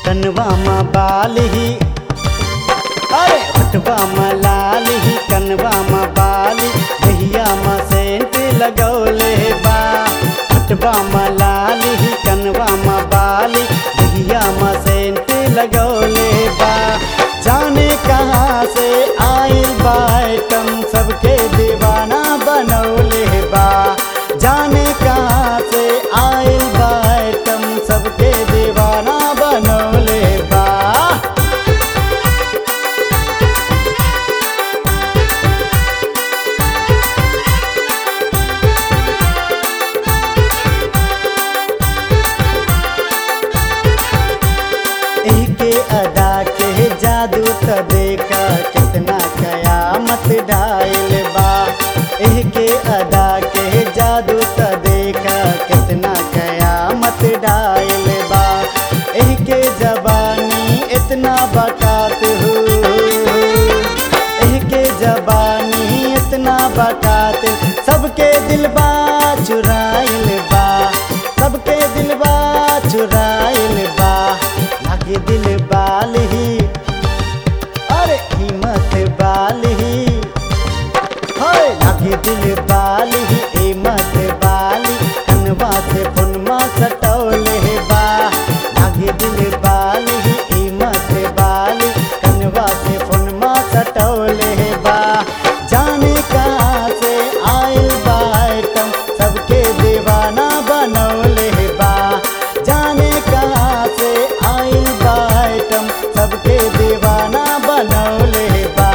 कनवा में बाल ही अरे हटवा में लाल ही कनवा में बाल दहिया में सेंट लगौले बा हटवा में लाल ही कनवा में बाल दहिया में सेंट लगौले बा जाने कहाँ से आइल बा आइटम सबके दीवाना बनौले बा जाने कहाँ से आइल बा आइटम सबके दीवाना बनौले बा एके अदा के जादू त देखा कितना कयामत डायल बा एके अदा के जादू त देखा कितना कयामत डायल बा एके जबानी इतना बकात हो एके जबानी इतना बकात सबके दिलबा चुराइल बा सबके दिलबा चुराइल बा लागे दिल बाल ही अरे कीमत बाल ही हाय लागे दिल बाल ही कीमत बाल कनवा से फुनमा सटौले बा लागे दिल बाल ही कीमत बाल कनवा से फुनमा सटौले बा जाने कहाँ से आइल बा आइटम सबके दीवाना बनौले बा जाने कहाँ से आइल बा आइटम सबके दीवाना बनौले बा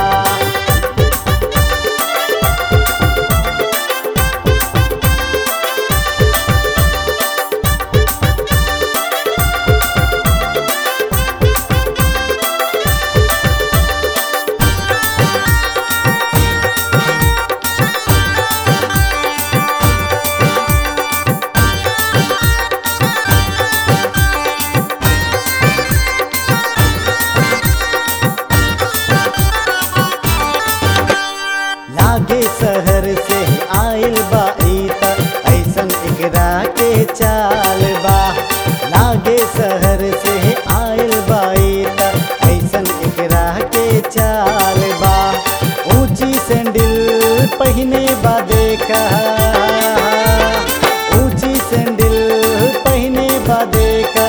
लागे शहर से आइल बा ई त ऐसन एकरा के चाल बा लागे शहर से आइल बा ई त ऐसन एकरा के चाल बा ऊंची सैंडल पहिने बा देखा ऊंची सैंडल पहिने बा देखा